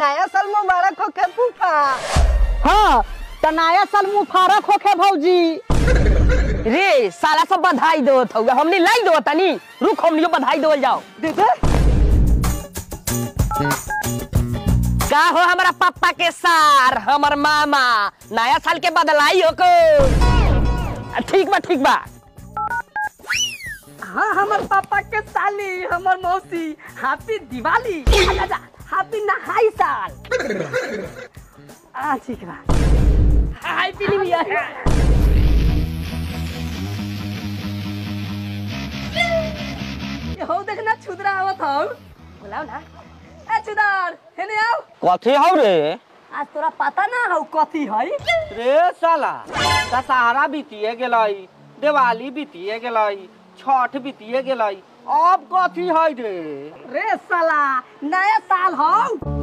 नया साल मुबारक होखे फूफा हाँ त नया साल मुबारक होखे भौजी रे साला सब बधाई देवत हउए हमनी लाई देवत तनी रुक हमनियो बधाई देवल जाओ दे दे का हो हमारा पापा के सार हमर मामा नया साल के बदलाई हो को ठीक बा ठीक बा हाँ हमर पापा के साली हमर मौसी हैप्पी दिवाली हैप्पी नहाई साल आ ठीक बा हैप्पी न्यू ईयर ये हो देखना छुदरा आवत हौ बुलाओ ना ए छुदर हेने आओ कथी हौ रे आज तोरा पता ना हौ कथी है रे साला दशहरा बीतिए गेलै दिवाली बीतिए गेलै छठ बीतिए गेलै अब कथी है रे रे साला नया साल हौ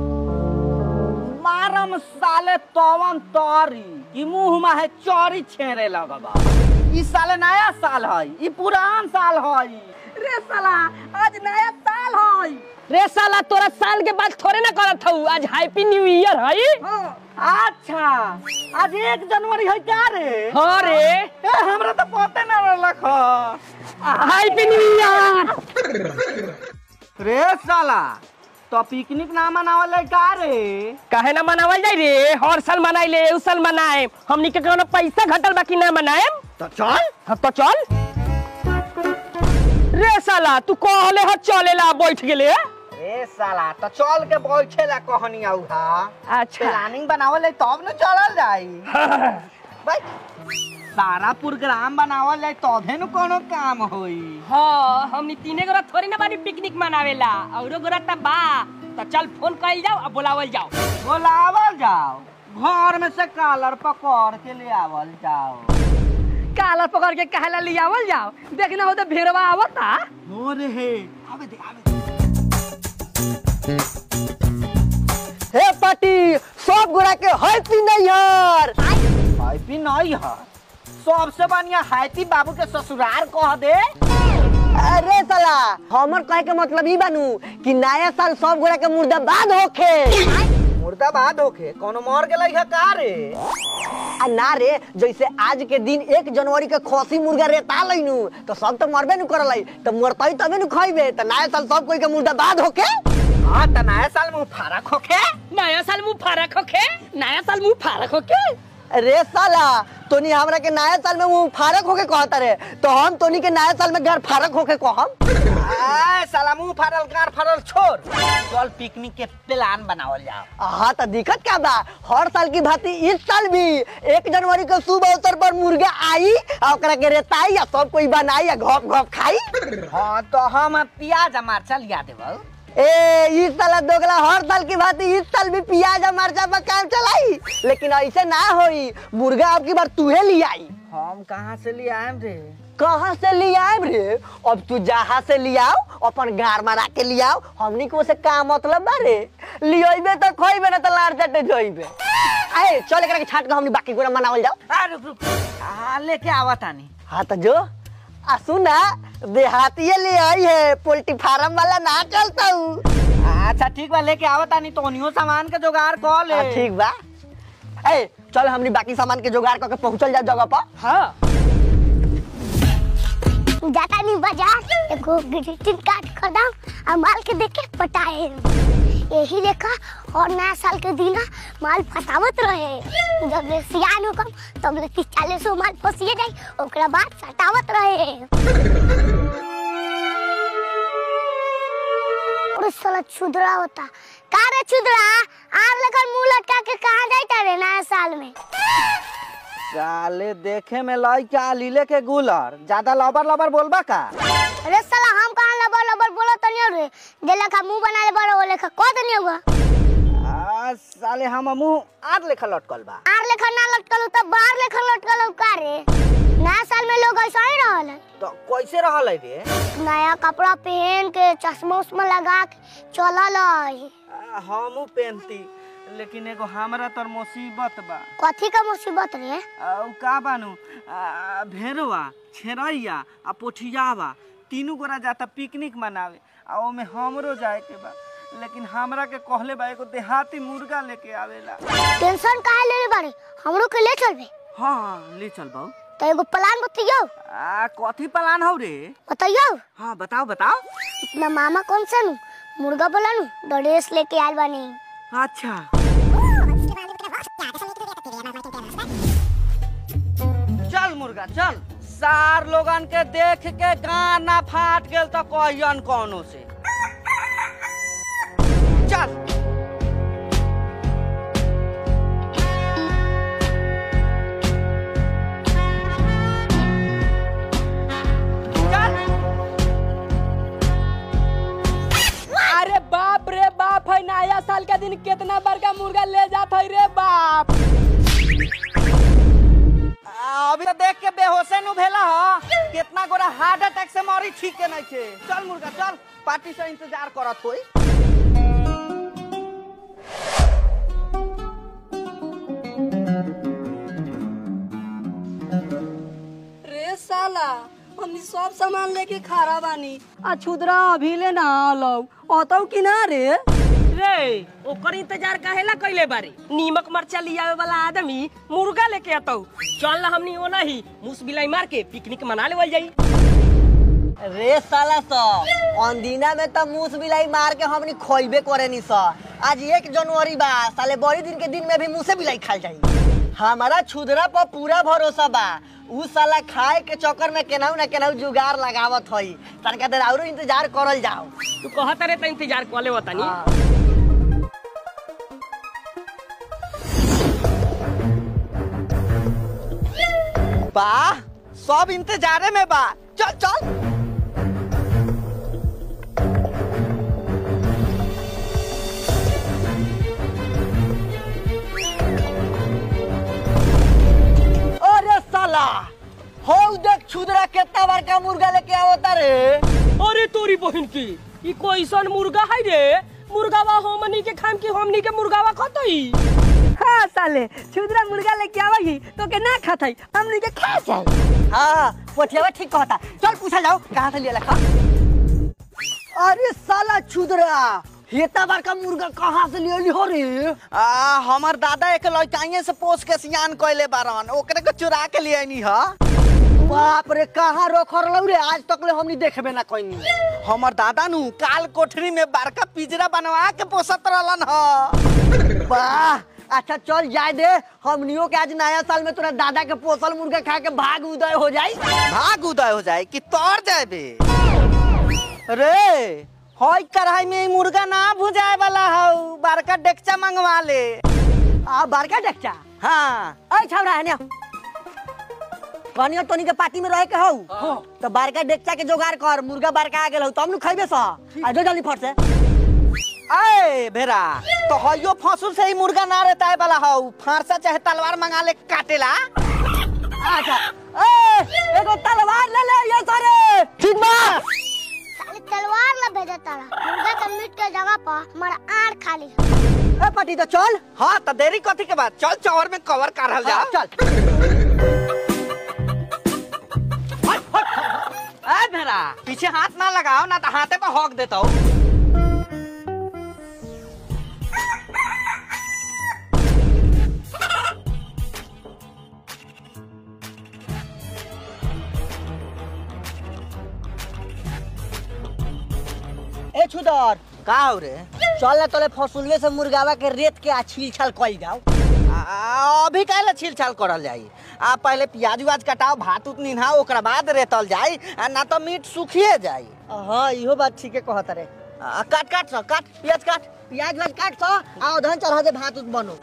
मारम साले तवन तरी कि मुंह में है चौरी छेरे लगबा ई साले नया साल है ई पुरान साल है रे साला आज नया साल है रे साला तोरा साल के बाद थोड़े ना करत हऊ आज हैप्पी न्यू ईयर है हाँ अच्छा आज एक जनवरी है क्या रे हाँ रे ए, हमरा तो पते ना रहलक ह। हैप्पी न्यू ईयर रे साला तो पिकनिक ना मनावल है का रे काहे ना मनावल जाई रे हर साल मनाइले ए साल मनाए हमनी के कोनो पैसा घटल बाकी ना मनाएम तो चल हाँ तो चल रे साला तू कहले ह चलेला बैठ गेले ए साला तो चल के बैठे ला कहनी आउ हा अच्छा प्लानिंग बनावल है तब न चलल जाई भाई सारा प्रोग्राम बनावल है तबे न कोनो काम होई हाँ हमनी तीने गोरा थोड़ी ना बानी पिकनिक मनावेला औरो गोरा त बा तो चल फोन कइल जाओ अब बुलावल जाओ बोलावल जाओ घर में से कालर पकड़ के ले आवल जाओ काला पकड़ के कहला लियावल जाओ देखना हो तो भेड़वा आवता हो रे हे आवे दे आवे दे हे पाटी सब गोरा के हैप्पी न्यू ईयर हैप्पी नहीं है सबसे बढ़िया हैप्पी बाबू के ससुराल कह दे अरे साला हमर कहे के मतलब ई बानू कि नया साल सब गोरा के मुर्दाबाद होखे मुर्दाबाद होके कोनो मर गेलै है का रे आ ना रे जैसे आज के दिन एक जनवरी के खसी मुर्गा रेता लैनु तो सब तो मरबे नु करलै तो मरतई तबे नु खइबे तो नया साल सब कोई के मुर्दाबाद होखे हाँ त नया साल में फरक होके नया साल मुंह फारक होखे नया साल मुंह फारक होखे रे साला तोनी हमरा के नया साल में मुंह फारक होके कहता रे तो हम तोनी के नया साल में घर फारक होके कहम आय साला मुंह फाड़ल गार फाड़ल छोड़ चल पिकनिक के प्लान बनावल जाओ हाँ तो दिक्कत क्या बा हर साल की भांति इस साल भी एक जनवरी के शुभ अवसर पर मुर्गा आई और ओकरा के रेताई या सब कोई बनाई या घोप घोप खाई हाँ तो हम प्याज आ मरचा लिया देबो ए इस साल दोगला हर साल की भांति इस साल भी प्याज और मरचा पर काम चलाई लेकिन ऐसे ना होई मुर्गा अब की बार तूहे ले आई हम कहाँ से ले आएम रे कहाँ से ले आए रे अब तू जहाँ से ले आओ अपन गार मारा के ले आओ हमनी को से का मतलब बा रे लियोइबे तो खोइबे ना तो लार चटे जोइबे आए चल एकरा के छाट के हमनी बाकी गोरा मनावल जाओ आ रुक रुक हाँ लेके आवा तानी हाँ तो जो आ सुना देहातिये ले आई है पोल्ट्री फार्म वाला ना चलता हूँ अच्छा ठीक बा लेके आवा तानी तो उनियो सामान के जुगाड़ कर ले हाँ, ठीक बा ए चल हमनी बाकी सामान के जुगाड़ करके पहुंचल जाओ जगह पर हाँ जाता नहीं बाजार एगो ग्रीटिंग कार्ड खरीदाम आ माल के देख के पटाए यही लेखा और नया साल के दिन माल फसावत रहे जब ले सियान होकम तब ले तीस चालीस सौ माल फसिए जाई ओकरा बाद सटावत रहे और साला छुदरा होता का रे छुदरा आर लेकर मुंह लटका के कहाँ जाता रे नया साल में साले देखे में लइका लीले के गुलर ज्यादा लबर लबर बोलबा का अरे साला हम कहाँ लबर लबर बोलो तनियो रे जे लेखा मुंह बना ले बड़ो वो लेखा कह तनियो होगा आ, साले हम मुंह आर लेखा लटकल बा आर लेखा ना लटकल तब बाहर लेखा लटकल का रे नया साल में लोग ऐसा ही रहल है। तो कैसे रहल है रे नया कपड़ा पहन के चश्मा उश्मा लगा के चलल है। आ, हमू पेनती लेकिन एगो हमरा तर मुसीबत बा कथी का मुसीबत रे आ, उ का बानू आ, भेड़वा छेरैया आ पोठियावा तीनों गोरा जाता पिकनिक मनावे आ ओमे हमरो जाए के बा लेकिन हमरा के कहले बा एगो देहाती मुर्गा लेके आवेला टेंशन काहे ले ले बारे हमरो के ले चलबे हाँ ले चल बाऊ तो एगो प्लान बतियो आ कथी प्लान हौ रे बताइयो हाँ बताओ बताओ अपना मामा कौन सा नु मुर्गा बोला नु ड्रेस लेके आयल बानी अच्छा चल मुर्गा चल सार लोगन के देख के गाना फाट गेल तो कहियन कोनो से चल चल अरे बाप रे बाप है नया साल के दिन कितना बड़का मुर्गा ले जात है रे बाप आ, अभी तो देख के बेहोशे नु भेला ह कितना गोरा हार्ट अटैक से मरी ठीक के नहीं छे चल मुर्गा चल पार्टी से इंतजार करत होई रे साला हमनी सब सामान लेके खड़ा बानी आ छुदरा अभी ले ना आलो अतौ कि ना रे रे ओकर इंतजार काहेला कइले बारी नीमक मरचा लियावे वाला आदमी मुर्गा लेके अतौ चल ना हमनी ओना ही मुस बिलाई मार के पिकनिक मना लेवल जाई रे साला स अंदीना में तो मूस बिलाई मार के हमनी खोइबे करे नी स आज एक जनवरी बा साले बड़ी दिन के दिन में भी मुसे बिलाई खाल जाई हमारा छुदरा पर पूरा भरोसा बा उ साला खाए के चक्कर में केनाहू ना केनाहू जुगाड़ लगावत हई तनका देर औरो इंतजार करल जाओ तू कहत रे त इंतजार क ले वतनी हाँ। बा सब इंतजारे में बा चल चल अरे साला हो देख छुदरा कितना बड़का मुर्गा लेके आवता रे अरे तोरी बहन की ई कोइसन मुर्गा है रे मुर्गावा हमनी के खाम की हमनी के मुर्गावा खतई हाँ साले छुदरा मुर्गा लेके आवागी तो के ना खात है हमनी के खा जाए हाँ पोठियावा ठीक कहता चल पूछा जाओ कहाँ से लिया लखा अरे साला छुदरा हेता बड़का मुर्गा कहाँ से लिया हो रे आ हमर दादा एक लड़काइए से पोस के सियान कइले बारन ओकरे के चुरा के लिए नी ह बाप रे कहाँ रोक रहो रे आज तक ले हमनी देखबे ना कोई हमर दादा नु काल कोठरी में बड़का पिंजरा बनवा के पोसत रहलन ह वाह अच्छा चल जाए दे हमनियों के आज नया साल में तोरा दादा के पोसल मुर्गा खा के भाग उदय हो जाई भाग उदय हो जाए कि तोर जाबे रे हई कढ़ाई में ई मुर्गा ना भुजाए वाला हौ बड़का डेकचा मंगवा ले आ बड़का डक्चा हाँ अरे छौड़ा है कनियो तोनी के पार्टी में रहे के हौ तो बड़का डेकचा के जोगाड़ कर मुर्गा बड़का आ गेल हौ तब नु खइबे सा आ जो जल्दी फट से अरे भेरा तो हइयो फसुल से ही मुर्गा ना रहता है वाला हौ फांसा चाहे तलवार मंगा ले काटेला अच्छा ए एगो तलवार ले ले ये सारे ठीक बा साले तलवार ना भेजा तारा मुर्गा के मीट के जगह पर हमारा आड़ खाली ए पार्टी तो चल हाँ तो देरी कथी के बाद चल चौर में कवर करल जा हाँ, चल ए भेरा पीछे हाथ ना लगाओ ना तो हाथे पे हक देता ए छुदर का हो रे चल ना तोले फसुलवे से मुर्गावा के रेत के आ छील छाल कइल जाओ आ, अभी काहे छील छाल करल जाई आ पहले प्याज उयाज कटाओ भात उत निन्हा ओकरा बाद रेतल जाई आ ना तो मीट सूखिए जाई हाँ इहो बात ठीके कहत रे आ, काट काट सो काट प्याज काट प्याज व्याज काट सा आ उधर चढ़ा दे भात उत बनो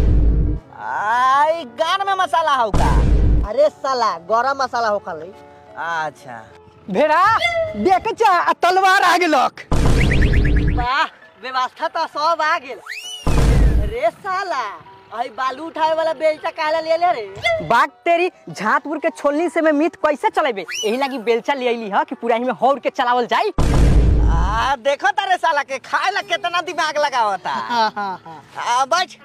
आई गान में मसाला हौ का अरे साला गरम मसाला हो खाली अच्छा भेड़ा देख चा आ तलवार आ गेलक वाह व्यवस्था तो सब आ गेल रे साला आई बालू उठावे वाला बेलचा काला ले ले रे बाग तेरी झातपुर के छोलनी से में मीट कैसे चलेबे यही लागी बेलचा ले अइली ह कि पूरा ही में हौर के चलावल जाई आ देखो तारे साला के खाए ला कितना दिमाग लगावता हाँ हाँ हाँ आ बैठ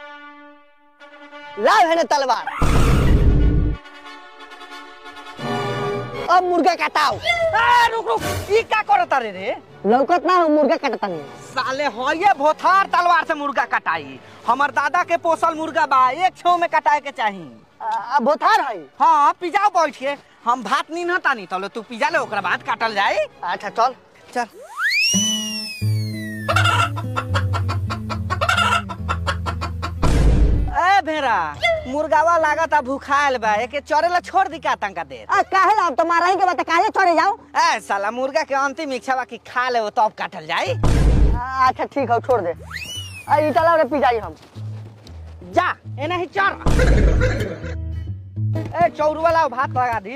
लाव है ना तलवार अब मुर्गा काटाओ आ, रुक रुक ई का करता रे रे लौकत ना हो मुर्गा काटता नहीं साले हो ये भोथार तलवार से मुर्गा कटाई हमर दादा के पोसल मुर्गा बा एक छो में कटाए के चाही आ, बोथार है हाँ पिजाओ बैठ के हम भात नहीं नतानी तले तू पिजा ले ओकरा बाद काटल जाए अच्छा चल चल ए भेरा मुर्गावा लागता भूखायल बा एके चरेला छोड़ दी का तंका देर आ काहे ला तुम्हारा ही के बता काहे चढ़े जाओ ए साला मुर्गा के अंतिम इच्छा बा कि खा ले तब काटल जाए आ, अच्छा ठीक है छोड़ दे आ ई चला रे पी जाई हम जा एना ही चर ए चौरू वाला भात लगा दी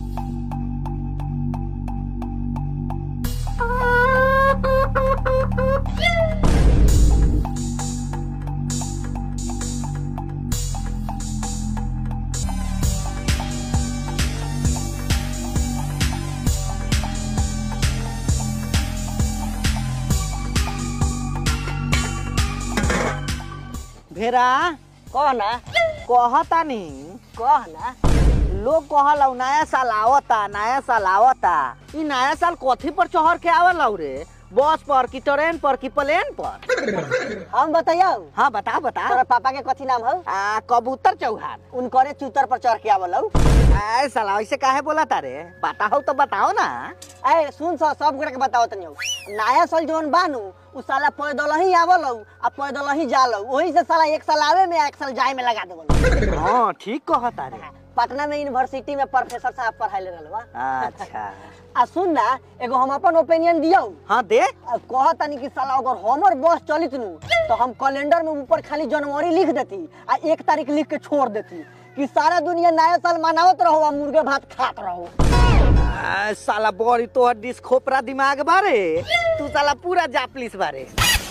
भेरा कह ना कहतानी कह ना लोग कहला नया साल आवता नया साल आवता ई नया साल कथी पर चढ़ के आवला रे बस पर कि ट्रेन पर कि प्लेन पर हम बताइयो हाँ बता बता तोरा पापा के कथी नाम है आ, कबूतर चौहान उनकरे चूतर पर चढ़ के आवल हौ ऐ साला ऐसे काहे बोला तारे पता हो तो बताओ ना ए सुन सा सब गोरे के बताओ तनी हौ। नया साल जौन बानू उ साला पैदल ही आवल हौ आ पैदल ही जाल हौ वही से साला एक साल आवे में एक साल जाए में लगा देवल हाँ ठीक कह तारे पटना में यूनिवर्सिटी में प्रोफेसर साहब पढ़ाई ले रहल बा अच्छा आ सुन ना एगो हम अपन ओपिनियन दियौ हाँ दे आ कह तनी कि साला अगर हमर बस चलित नु तो हम कैलेंडर में ऊपर खाली जनवरी लिख देती आ एक तारीख लिख के छोड़ देती कि सारा दुनिया नया साल मनावत रहो आ मुर्गे भात खात रहो आ, साला बड़ी तोहर डिस खोपरा दिमाग बारे तू साला पूरा जापलिस बारे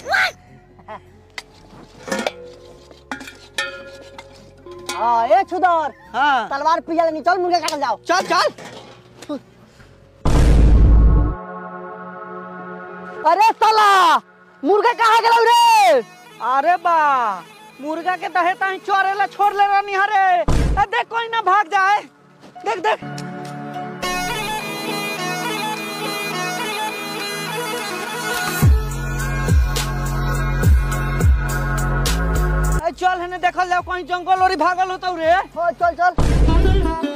हाँ ए छुदर हाँ तलवार पिया लेनी चल मुर्गा काटल जाओ चल चल अरे साला मुर्गा कहाँ गेलौ रे अरे बा मुर्गा के दहे ताही चोरेला छोड़ ले रानी हरे ए, देख कोई ना भाग जाए देख देख ए, चल हने देखल जाओ कहीं जंगल ओरी भागल होतो रे हो चल चल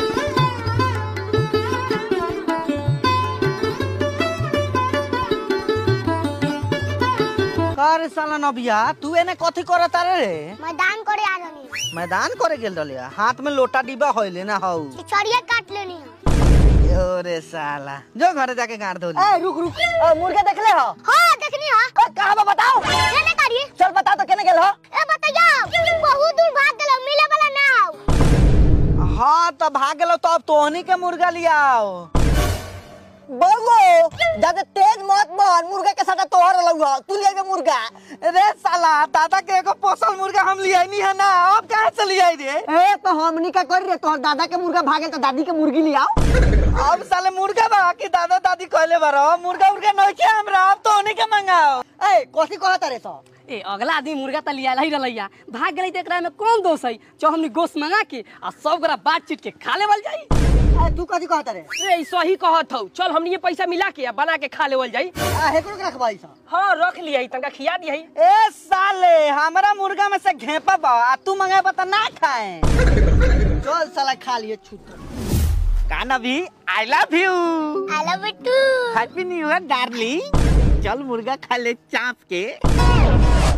अरे साला नबिया तू एने कथी करत रे रे मैदान करे आ रही मैदान करे गेल रहलिया हाथ में लोटा डिब्बा होइले ना हौ चिचड़िया काट लेनी है ओरे साला जो घरे जाके गाड़ दो ए रुक रुक ए, मुर्गा देख ले हो हाँ देखनी है ए, कहाँ बा बताओ केने करिए चल बता तो केने गेल हो ए बताइयो बहुत दूर भाग गेलो मिले वाला ना हो हाँ तो भाग गेलो तो अब तोहनी के मुर्गा लियाओ बगो ज्यादा तेज मत बन मुर्गा के साथ तोहर लउहा तू ले के मुर्गा रे साला दादा के एगो पोसल मुर्गा हम लियाई नहीं है ना अब कहाँ से लियाई रे ए तो हमनी का कर रे तोहर दादा के मुर्गा भागे तो दादी के मुर्गी ले आओ अब साले मुर्गा बा कि दादा दादी कहले बारो मुर्गा उर्गा नहीं के हमरा अब तोहनी के मंगाओ ए कथी कहत रे तो ए अगला आदमी मुर्गा त लिया ही रहलैया भाग गेलै त एकरा में कौन दोष है जो हमनी गोश्त मंगा के आ सब गोरा बात चीट के खा लेवल जाई ए तू कथी कहत रे रे ई सही कहत हौ चल हमनी ये पैसा मिला के आ बना के खा लेवल जाई आ हेकरो के रखबाई सा हाँ रख लिया तनका खिया दिया ए साले हमरा मुर्गा में से घेपा बा आ तू मंगाए बता ना खाए चल साला खा लिए छूट काना भी I love you I love you too happy new year darling चल मुर्गा खा ले चाप के